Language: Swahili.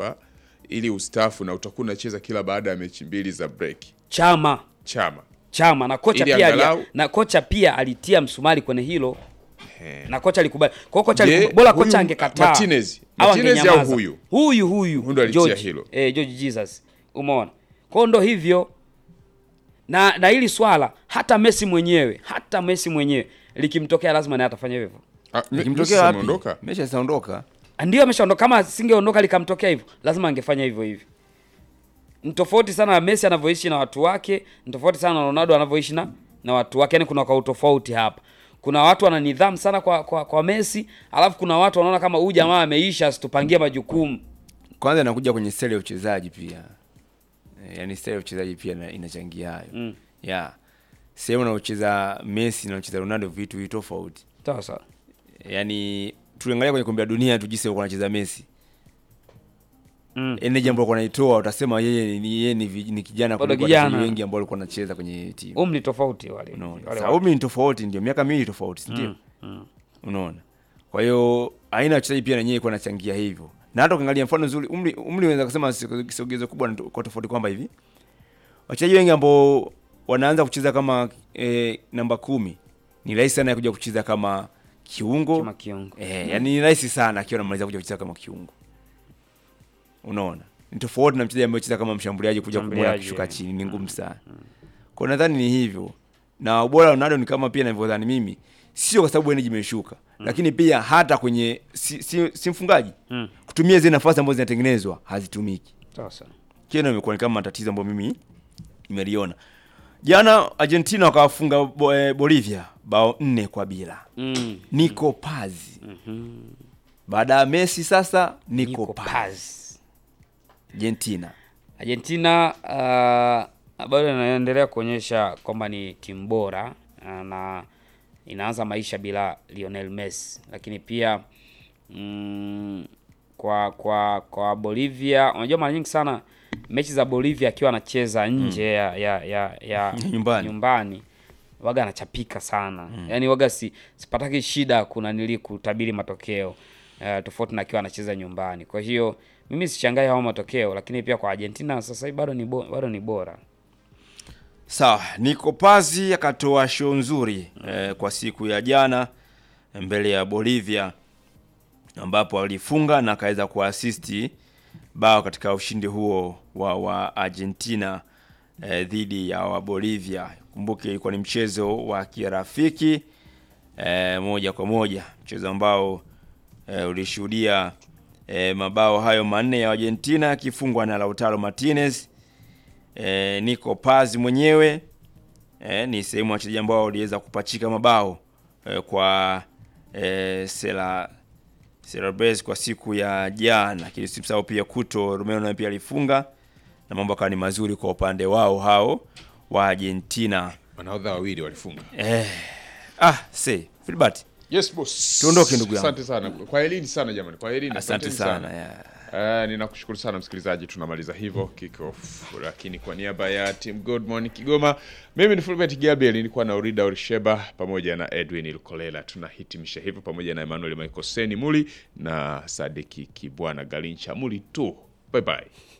kwamba ili ustaafu na utakuwa unacheza kila baada ya mechi mbili za break. Chama Chama chama na kocha Ili pia alia- angalau- na kocha pia alitia msumari kwenye hilo He. na kocha alikubali. Kwa hiyo kocha Je, alikubali. Bora huyu kocha angekataa. Martinez- au Martinez au angenyamaza. huyu? Huyu huyu. Huyu ndo alitia George, hilo. Eh, George Jesus. Umeona? Kwa hiyo ndo hivyo. Na na hili swala hata Messi mwenyewe, hata Messi mwenyewe likimtokea lazima naye atafanya hivyo. Ah, Me- Messi Ikimtokea wapi? ameondoka? Messi asaondoka. Ndio ameshaondoka. Kama singeondoka likamtokea hivyo, lazima angefanya hivyo hivyo. Ni tofauti sana na Messi anavyoishi na watu wake, ni tofauti sana na Ronaldo anavyoishi na na watu wake. Yani kuna kwa utofauti hapa. Kuna watu wana nidhamu sana kwa kwa, kwa Messi, alafu kuna watu wanaona kama huyu jamaa ameisha asitupangie majukumu. Kwanza inakuja kwenye style ya uchezaji pia. Eh, Yaani style ya uchezaji pia ina- inachangia hayo. Mm. Yeah. Sehemu unaocheza Messi na unacheza Ronaldo vitu vitu tofauti. Sawa sawa. Yaani tuliangalia kwenye kombe la dunia tu jinsi alikuwa anacheza Messi. Mm. Ene jambo alikuwa anaitoa utasema yeye ni yeye ni, vi- ni kijana Bado kuliko kijana. wachezaji wengi ambao walikuwa wanacheza kwenye timu. Umri tofauti wale. Unaona. wale Sasa watu. umri ni tofauti ndio miaka miwili tofauti, si ndio? Mm, mm. Unaona. Kwa hiyo aina ya wachezaji pia na yenyewe ilikuwa inachangia hivyo. Na hata ukiangalia mfano nzuri umri umri unaweza kusema si- kisogezo kubwa ni to- kwa tofauti kwamba hivi. Wachezaji wengi ambao wanaanza kucheza kama eh, namba kumi ni rahisi sana kuja kucheza kama kiungo. Kama kiungo. Eh, yani ni rahisi sana akiwa anamaliza kuja kucheza kama kiungo. Unaona? Ni tofauti na mchezaji ambaye anacheza kama mshambuliaji kuja kumwona Mshambuliaji, kushuka eh. chini ni ngumu sana. Kwa nadhani ni hivyo. Na ubora wa Ronaldo ni kama pia ninavyodhani mimi, sio kwa sababu energy imeshuka, lakini pia hata kwenye si, si, si mfungaji Mm. kutumia zile nafasi ambazo zinatengenezwa hazitumiki. Sawa sawa. Kile imekuwa ni kama tatizo ambayo mimi nimeliona. Jana Argentina wakawafunga bo, eh, Bolivia bao nne kwa bila. Mm. Nico Paz. Baada ya Messi sasa Nico, Nico Paz. Paz. Argentina. Argentina uh, bado inaendelea kuonyesha kwamba ni timu bora uh, na inaanza maisha bila Lionel Messi, lakini pia mm, kwa kwa kwa Bolivia, unajua mara nyingi sana mechi za Bolivia akiwa anacheza nje ya, ya, ya, ya Nyumbani. nyumbani waga anachapika sana yaani waga si, sipataki shida kuna nili kutabiri matokeo uh, tofauti na akiwa anacheza nyumbani kwa hiyo mimi sishangai hao matokeo lakini pia kwa Argentina sasa hivi bado ni bo, bado ni bora Sawa, Nico Paz akatoa show nzuri eh, kwa siku ya jana mbele ya Bolivia ambapo alifunga na akaweza kuasisti bao katika ushindi huo wa, wa Argentina eh, dhidi ya wa Bolivia. Kumbuke ilikuwa ni mchezo wa kirafiki eh, moja kwa moja, mchezo ambao eh, ulishuhudia eh, mabao hayo manne ya Argentina yakifungwa na Lautaro Martinez e, Nico Paz mwenyewe e, ni sehemu ya wachezaji ambao waliweza kupachika mabao e, kwa e, Sela Celebres kwa siku ya jana, lakini usimsahau pia Kuto Romeo naye pia alifunga na mambo akawa ni mazuri kwa upande wao hao wa Argentina. Manahodha wawili walifunga. Eh, ah, see, Filbert, Yes boss. Tuondoke, ndugu yangu. Asante sana. Kwa elini sana jamani. Kwa elini. asante sana. Yeah. Uh, ninakushukuru sana msikilizaji, tunamaliza hivyo kick off, lakini kwa niaba ya team Good Morning Kigoma, mimi ni Fulbert Gabriel, nilikuwa na Urida Orisheba pamoja na Edwin Lukolela. Tunahitimisha hivyo pamoja na Emmanuel Michael Seni Muli na Sadiki Kibwana Galincha Muli tu. Bye bye.